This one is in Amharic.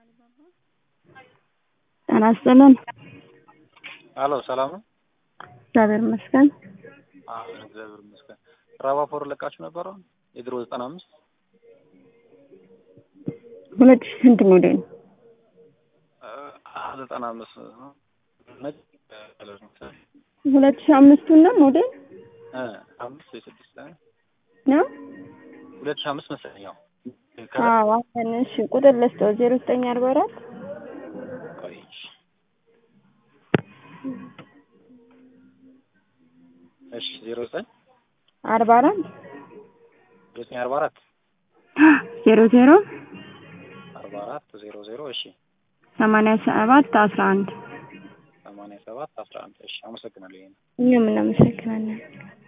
ጤና ይስጥልን። አሎ ሰላም ነው? እግዚአብሔር ይመስገን። አዎ እግዚአብሔር ይመስገን። ራባፎር ለቃችሁ ነበረ የድሮ ዘጠና አምስት ሁለት ሺህ ስንት ሞዴል ነው? ዘጠና አምስት ነጭ ከለር ነው ሁለት ሺህ አምስቱን ነው ሞዴል እ አምስት ወይ ስድስት ነው? ሁለት ሺህ አምስት መሰለኝ። ያው አዎ አሁን እሺ፣ ቁጥር ልስጠው ዜሮ ዘጠኝ አርባ አራት ቆይ እሺ ዜሮ ዘጠኝ አርባ አራት ዜሮ ዘጠኝ አርባ አራት ዜሮ ዜሮ አርባ አራት ዜሮ ዜሮ እሺ ሰማንያ ሰባት አስራ አንድ ሰማንያ ሰባት አስራ አንድ እሺ አመሰግናለሁ። ይሄን እኛም እናመሰግናለን።